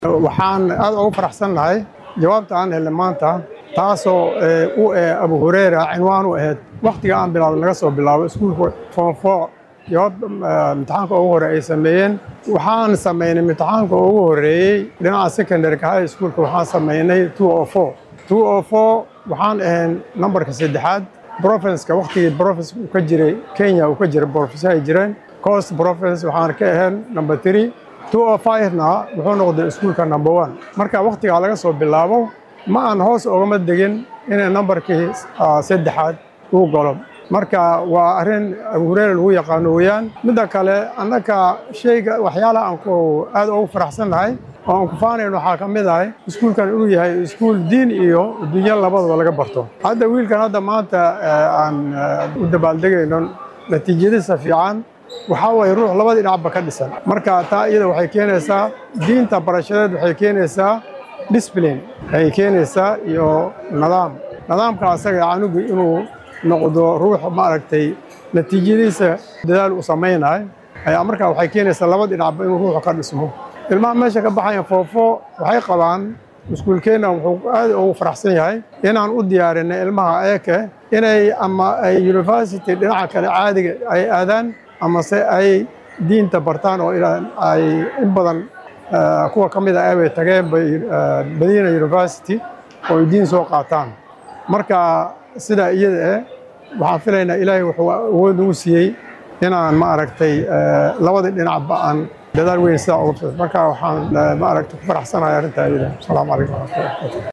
waxaan aad ugu faraxsan nahay jawaabta aan helnay maanta taasoo u eh abu hureyra cinwaan u ahayd wakhtiga aan bilaabay laga soo bilaabo iskuulka foonfo jawaab imtixaanka ugu hore ay sameeyeen waxaan samaynay imtixaanka ugu horeeyey dhinaca secondaryka high schoolka waxaan samaynay two o four two o four waxaan ahayn nambarka saddexaad provinska wakhtigii province uu ka jiray kenya uu ka jiray province ay jireen coast province waxaan ka ahayn number three two o five-na wuxuu noqday iskuulka number one marka wakhtigaa laga soo bilaabo ma aan hoos ogama degin inay nambarkii saddexaad uu galo marka waa arrin abu hureyre lagu yaqaano weeyaan midda kale annaka shayga waxyaalaha aan ku aad ugu faraxsannahay oo aan ku faanayn waxaa ka mid ahay iskuulkan inuu yahay iskuul diin iyo dunyo labadaba laga barto hadda wiilkan hadda maanta aan u dabaaldegayno natiijadiisa fiican waxaa waye ruux labadii dhinacba ka dhisan marka taa iyada waxay keenaysaa diinta barashadeed waxay keenaysaa discipline ayay keenaysaa iyo nidaam nidaamka asaga canugu inuu noqdo ruux maaragtay natiijadiisa dadaal u samaynayo ayaa markaa waxay keenaysaa laba dhinacba inuu ruuxu ka dhismo ilmaha meesha ka baxayan foofo waxay qabaan iskuulkeenna wuxuu aad ugu faraxsan yahay inaan u diyaarinay ilmaha eeke inay ama ay university dhinaca kale caadiga ay aadaan amase ay diinta bartaan oo ay in badan kuwa ka mid a abay tageen madiina university oo ay diin soo qaataan marka sidaa iyada eh waxaan filaynaa ilaahay wuxuu awood nagu siiyey inaan ma aragtay labadii dhinacba aan dadaal weyn sidaa uga marka waxaan ma aragtay ku faraxsanahay arrintaa iyada asalaamu calaykum waraxmatullahi